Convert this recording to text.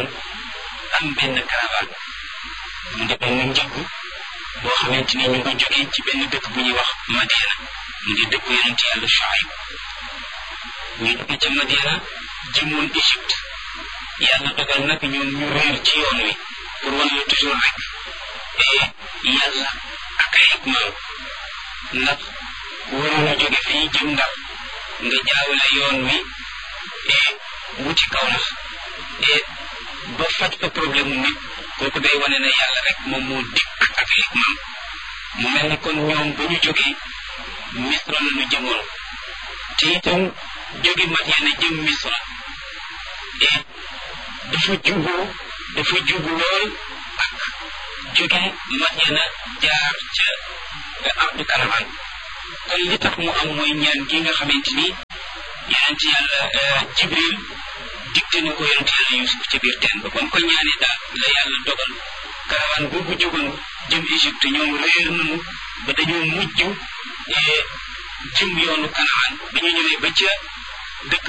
kanaan am benn caravane mu di benn njëgg boo xamante ni ñu ngi jógee ci benn dëkk bu ñuy wax Madiana mu di dëkk yonent yàlla Shuayb ñu jóge ca Madiana jëmoon Égypte yàlla dogal nag ñoom ñu réer ci yoon wi pour wan la toujours rek yàlla ak ay hikmaam ndax waroon a jóge fii jëm Ndar nga jaawale yoon wi wuti kaw nax ba faj fa problème mu nit kooku day wane ne yàlla rek moom moo dikk ak ay hikmaam mu mel ni kon ñoom ba ñu jógee misra la ñu jëmoon te itam jóge Madiana jëm misra dafa jubu dafa jubu lool ak jóge Madiana jaar ca ardu karaman kon li tax mu am mooy ñaan gi nga xamante ni yonent yàlla jibril digte na ko yonent yàlla yusuf ca biir teen ba ba mu ko ñaanee daal la yàlla dogal karawaan boobu jógoon jëm Égypte ñoom réer nañu ba dañoo mujj jëm yoonu kanaan ba ñu ñëwee ba ca dëkk